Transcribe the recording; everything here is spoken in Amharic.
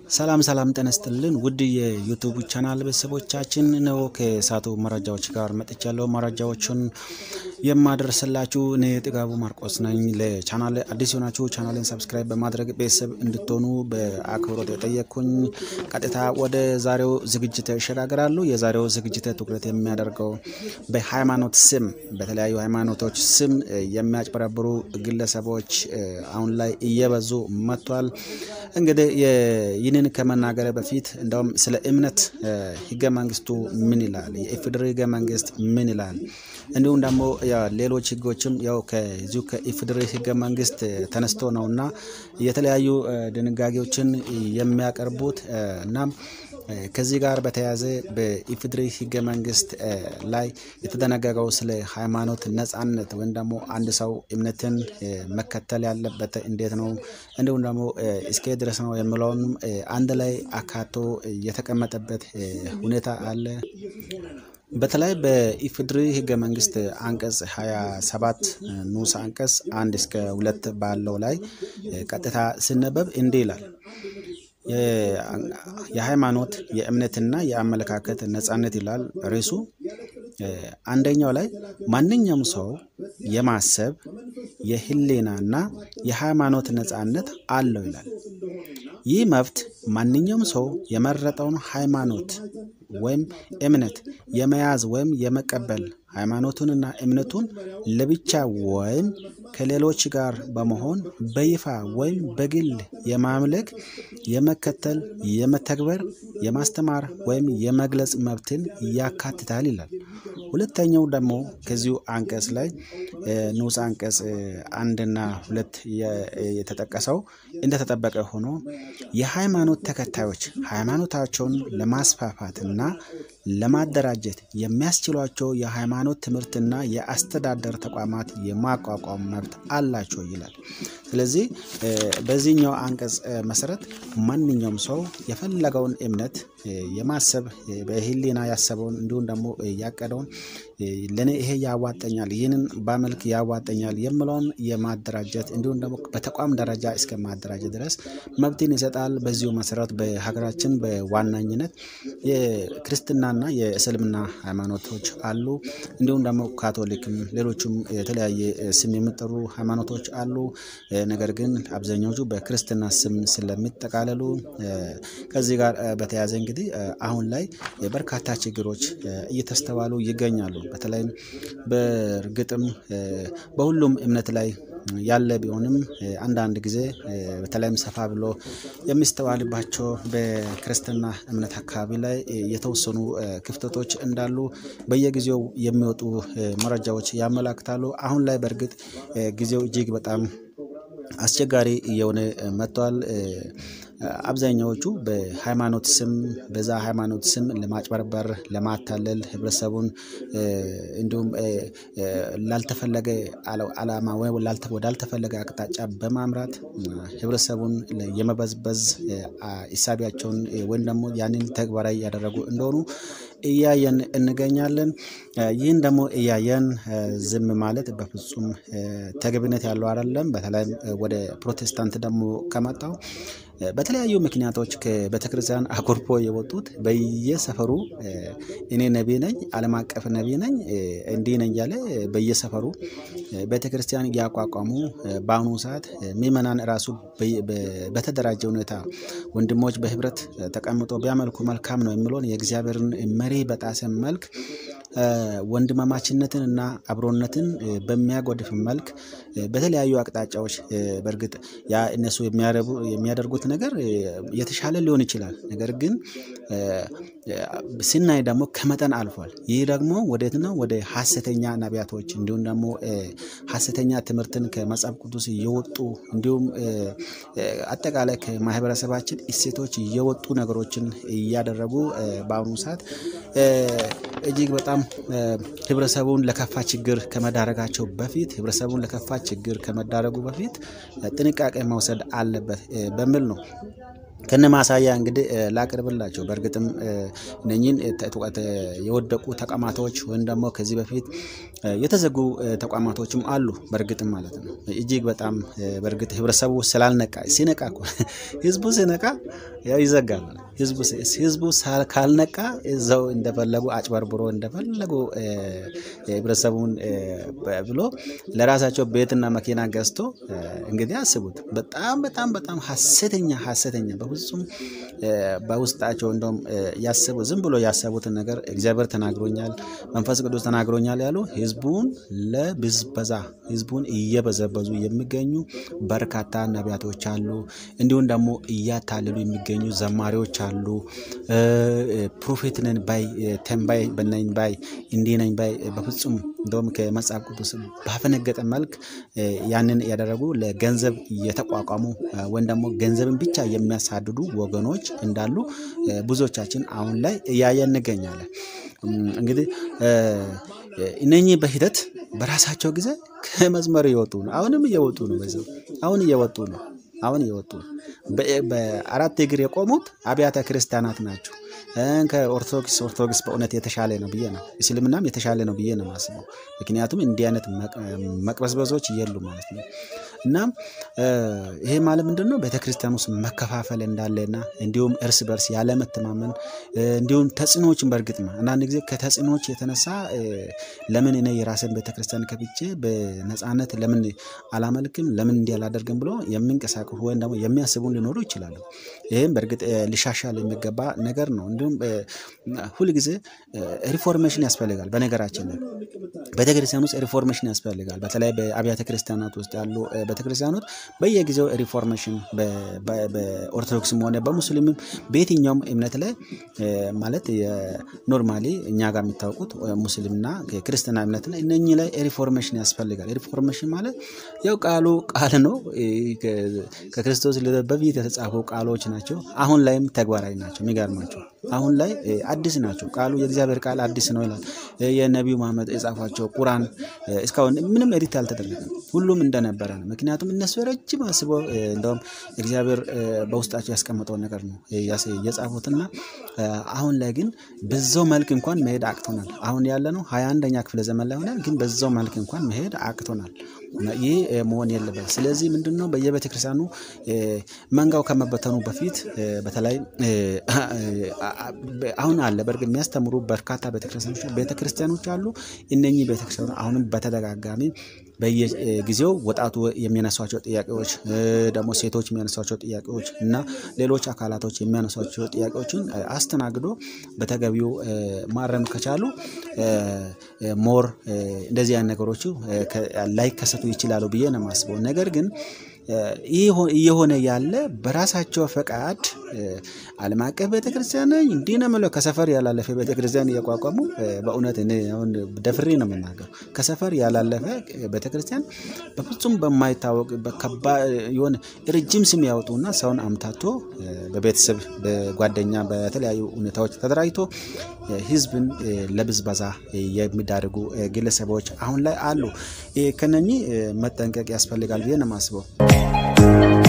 ሰላም ሰላም ጤና ይስጥልን ውድ የዩቱብ ቻናል ቤተሰቦቻችን ነው። ከሳቱ መረጃዎች ጋር መጥቻለሁ። መረጃዎቹን የማደርስላችሁ እኔ ጥጋቡ ማርቆስ ነኝ። ለቻናል አዲስ የሆናችሁ ቻናልን ሰብስክራይብ በማድረግ ቤተሰብ እንድትሆኑ በአክብሮት የጠየቅኩኝ። ቀጥታ ወደ ዛሬው ዝግጅት ይሸጋግራሉ። የዛሬው ዝግጅት ትኩረት የሚያደርገው በሃይማኖት ስም በተለያዩ ሃይማኖቶች ስም የሚያጭበረብሩ ግለሰቦች አሁን ላይ እየበዙ መጥቷል። እንግዲህ ይህንን ከመናገር በፊት እንደውም ስለ እምነት ህገ መንግስቱ ምን ይላል፣ የኢፌዴሪ ህገ መንግስት ምን ይላል፣ እንዲሁም ደግሞ ሌሎች ህጎችም ያው ከዚሁ ከኢፌዴሪ ህገ መንግስት ተነስቶ ነውና የተለያዩ ድንጋጌዎችን የሚያቀርቡት እና ከዚህ ጋር በተያያዘ በኢፌዴሪ ህገ መንግስት ላይ የተደነገገው ስለ ሃይማኖት ነጻነት ወይም ደግሞ አንድ ሰው እምነትን መከተል ያለበት እንዴት ነው እንዲሁም ደግሞ እስከ ድረስ ነው የሚለውንም አንድ ላይ አካቶ የተቀመጠበት ሁኔታ አለ። በተለይ በኢፌዴሪ ህገ መንግስት አንቀጽ 27 ንዑስ አንቀጽ አንድ እስከ ሁለት ባለው ላይ ቀጥታ ሲነበብ እንዲህ ይላል የሃይማኖት የእምነትና የአመለካከት ነጻነት ይላል ርዕሱ። አንደኛው ላይ ማንኛውም ሰው የማሰብ የህሊናና የሃይማኖት ነጻነት አለው ይላል። ይህ መብት ማንኛውም ሰው የመረጠውን ሃይማኖት ወይም እምነት የመያዝ ወይም የመቀበል ሃይማኖቱንና እምነቱን ለብቻ ወይም ከሌሎች ጋር በመሆን በይፋ ወይም በግል የማምለክ፣ የመከተል፣ የመተግበር፣ የማስተማር ወይም የመግለጽ መብትን ያካትታል ይላል። ሁለተኛው ደግሞ ከዚሁ አንቀጽ ላይ ንዑስ አንቀጽ አንድና ሁለት የተጠቀሰው እንደተጠበቀ ሆኖ የሃይማኖት ተከታዮች ሃይማኖታቸውን ለማስፋፋትና ለማደራጀት የሚያስችሏቸው የሃይማኖት ትምህርትና የአስተዳደር ተቋማት የማቋቋም መብት አላቸው ይላል። ስለዚህ በዚህኛው አንቀጽ መሰረት ማንኛውም ሰው የፈለገውን እምነት የማሰብ በህሊና ያሰበውን እንዲሁም ደግሞ ያቀደውን ለእኔ ይሄ ያዋጠኛል፣ ይህንን በመልክ ያዋጠኛል የምለውን የማደራጀት እንዲሁም ደግሞ በተቋም ደረጃ እስከ ማደራጀት ድረስ መብትን ይሰጣል። በዚሁ መሰረት በሀገራችን በዋናኝነት የክርስትናና የእስልምና ሃይማኖቶች አሉ። እንዲሁም ደግሞ ካቶሊክም፣ ሌሎችም የተለያየ ስም የሚጠሩ ሃይማኖቶች አሉ። ነገር ግን አብዛኛዎቹ በክርስትና ስም ስለሚጠቃለሉ ከዚህ ጋር በተያያዘ እንግዲህ አሁን ላይ በርካታ ችግሮች እየተስተዋሉ ይገኛሉ። በተለይም በእርግጥም በሁሉም እምነት ላይ ያለ ቢሆንም አንዳንድ ጊዜ በተለይም ሰፋ ብሎ የሚስተዋልባቸው በክርስትና እምነት አካባቢ ላይ የተወሰኑ ክፍተቶች እንዳሉ በየጊዜው የሚወጡ መረጃዎች ያመላክታሉ። አሁን ላይ በእርግጥ ጊዜው እጅግ በጣም አስቸጋሪ እየሆነ መጥቷል። አብዛኛዎቹ በሃይማኖት ስም በዛ ሃይማኖት ስም ለማጭበርበር፣ ለማታለል ህብረተሰቡን እንዲሁም ላልተፈለገ ዓላማ ወይም ወዳልተፈለገ አቅጣጫ በማምራት ህብረተሰቡን የመበዝበዝ እሳቢያቸውን ወይም ደግሞ ያንን ተግባራዊ ያደረጉ እንደሆኑ እያየን እንገኛለን። ይህን ደግሞ እያየን ዝም ማለት በፍጹም ተገቢነት ያለው አይደለም። በተለይም ወደ ፕሮቴስታንት ደግሞ ከመጣው በተለያዩ ምክንያቶች ከቤተክርስቲያን አኩርፎ የወጡት በየሰፈሩ እኔ ነቢ ነኝ፣ ዓለም አቀፍ ነቢ ነኝ፣ እንዲህ ነኝ እያለ በየሰፈሩ ቤተክርስቲያን እያቋቋሙ በአሁኑ ሰዓት ምዕመናን ራሱ በተደራጀ ሁኔታ ወንድሞች በህብረት ተቀምጦ ቢያመልኩ መልካም ነው የሚለውን የእግዚአብሔርን መሪ በጣሰ መልክ ወንድማማችነትን እና አብሮነትን በሚያጎድፍ መልክ በተለያዩ አቅጣጫዎች በእርግጥ ያ እነሱ የሚያደርጉት ነገር የተሻለ ሊሆን ይችላል። ነገር ግን ስናይ ደግሞ ከመጠን አልፏል። ይህ ደግሞ ወዴት ነው? ወደ ሀሰተኛ ነቢያቶች እንዲሁም ደግሞ ሀሰተኛ ትምህርትን ከመጽሐፍ ቅዱስ እየወጡ እንዲሁም አጠቃላይ ከማህበረሰባችን እሴቶች እየወጡ ነገሮችን እያደረጉ በአሁኑ ሰዓት እጅግ በጣም ህብረተሰቡን ለከፋ ችግር ከመዳረጋቸው በፊት ህብረተሰቡን ለከፋ ችግር ከመዳረጉ በፊት ጥንቃቄ መውሰድ አለበት በሚል ነው ከነ ማሳያ እንግዲህ ላቅርብላቸው። በእርግጥም እነኚህን የወደቁ ተቋማቶች ወይም ደግሞ ከዚህ በፊት የተዘጉ ተቋማቶችም አሉ። በእርግጥም ማለት ነው እጅግ በጣም በእርግጥ ህብረተሰቡ ስላልነቃ ሲነቃ እኮ ህዝቡ ሲነቃ ያው ይዘጋል። ህዝቡ ህዝቡ ካልነቃ እዛው እንደፈለጉ አጭበርብሮ እንደፈለጉ ህብረተሰቡን ብሎ ለራሳቸው ቤትና መኪና ገዝቶ እንግዲህ አስቡት። በጣም በጣም በጣም ሀሰተኛ ሀሰተኛ በፍጹም በውስጣቸው እንደውም ያስቡ ዝም ብሎ ያሰቡትን ነገር እግዚአብሔር ተናግሮኛል፣ መንፈስ ቅዱስ ተናግሮኛል ያሉ ህዝቡን ለብዝበዛ ህዝቡን እየበዘበዙ የሚገኙ በርካታ ነቢያቶች አሉ። እንዲሁም ደግሞ እያታለሉ የሚገኙ ዘማሪዎች አሉ። ፕሮፌት ነን ባይ ተንባይ በነኝ ባይ እንዲህ ነኝ ባይ በፍጹም እንደውም ከመጽሐፍ ቅዱስ ባፈነገጠ መልክ ያንን ያደረጉ ለገንዘብ የተቋቋሙ ወይም ደግሞ ገንዘብን ብቻ የሚያሳድዱ ወገኖች እንዳሉ ብዙዎቻችን አሁን ላይ እያየን እንገኛለን። እንግዲህ እነኚህ በሂደት በራሳቸው ጊዜ ከመስመር እየወጡ ነው። አሁንም እየወጡ ነው። በዛው አሁን እየወጡ ነው። አሁን እየወጡ ነው። በአራት እግር የቆሙት አብያተ ክርስቲያናት ናቸው። ከኦርቶዶክስ ኦርቶዶክስ በእውነት የተሻለ ነው ብዬ ነው። እስልምናም የተሻለ ነው ብዬ ነው የማስበው። ምክንያቱም እንዲህ አይነት መቅበዝበዞች የሉ ማለት ነው። እና ይሄ ማለት ምንድን ነው? ቤተክርስቲያን ውስጥ መከፋፈል እንዳለና እንዲሁም እርስ በርስ ያለመተማመን እንዲሁም ተጽዕኖዎችን በእርግጥ ነው አንዳንድ ጊዜ ከተጽዕኖዎች የተነሳ ለምን እኔ የራስን ቤተክርስቲያን ከፍቼ በነፃነት ለምን አላመልክም ለምን እንዲህ አላደርግም ብሎ የሚንቀሳቀሱ ወይም ደግሞ የሚያስቡ ሊኖሩ ይችላሉ። ይህም በእርግጥ ሊሻሻል የሚገባ ነገር ነው። እንዲሁም ሁልጊዜ ሪፎርሜሽን ያስፈልጋል። በነገራችን ላይ ቤተክርስቲያን ውስጥ ሪፎርሜሽን ያስፈልጋል። በተለይ በአብያተ ክርስቲያናት ውስጥ ያሉ ቤተክርስቲያኖች በየጊዜው ሪፎርሜሽን በኦርቶዶክስም ሆነ በሙስሊምም በየትኛውም እምነት ላይ ማለት ኖርማሊ እኛ ጋር የሚታወቁት ሙስሊምና ክርስትና እምነት ላይ እነኚህ ላይ ሪፎርሜሽን ያስፈልጋል። ሪፎርሜሽን ማለት ያው ቃሉ ቃል ነው። ከክርስቶስ ልደት በፊት የተጻፉ ቃሎች ናቸው። አሁን ላይም ተግባራዊ ናቸው። የሚገርማቸው አሁን ላይ አዲስ ናቸው። ቃሉ የእግዚአብሔር ቃል አዲስ ነው ይላል። የነቢዩ መሐመድ የጻፏቸው ቁራን እስካሁን ምንም ኤዲት አልተደረገም። ሁሉም እንደነበረ ነው። ምክንያቱም እነሱ ረጅም አስበው እንደውም እግዚአብሔር በውስጣቸው ያስቀመጠውን ነገር ነው የጻፉትና አሁን ላይ ግን በዛው መልክ እንኳን መሄድ አቅቶናል። አሁን ያለ ነው ሀያ አንደኛ ክፍለ ዘመን ላይ ሆነን ግን በዛው መልክ እንኳን መሄድ አቅቶናል። ይህ መሆን የለበት። ስለዚህ ምንድን ነው በየቤተ ክርስቲያኑ መንጋው ከመበተኑ በፊት በተለይ አሁን አለ በእርግጥ የሚያስተምሩ በርካታ ቤተክርስቲያኖች አሉ። እነኚህ ቤተክርስቲያኖች አሁንም በተደጋጋሚ በየጊዜው ወጣቱ የሚያነሷቸው ጥያቄዎች ደግሞ ሴቶች የሚያነሷቸው ጥያቄዎች እና ሌሎች አካላቶች የሚያነሷቸው ጥያቄዎችን አስተናግዶ በተገቢው ማረም ከቻሉ ሞር እንደዚህ አይነት ነገሮቹ ላይከሰቱ ይችላሉ ብዬ ነው የማስበው። ነገር ግን እየሆነ ያለ በራሳቸው ፈቃድ ዓለም አቀፍ ቤተክርስቲያን ነኝ እንዲህ ነው የምለው ከሰፈር ያላለፈ ቤተክርስቲያን እያቋቋሙ በእውነት እኔ አሁን ደፍሬ ነው የምናገረው። ከሰፈር ያላለፈ ቤተክርስቲያን በፍጹም በማይታወቅ የሆነ ረጅም ስም ያወጡና ሰውን አምታቶ በቤተሰብ በጓደኛ በተለያዩ ሁኔታዎች ተደራጅቶ ህዝብን ለብዝበዛ የሚዳርጉ ግለሰቦች አሁን ላይ አሉ። ከነኚህ መጠንቀቅ ያስፈልጋል ብዬ ነው የማስበው።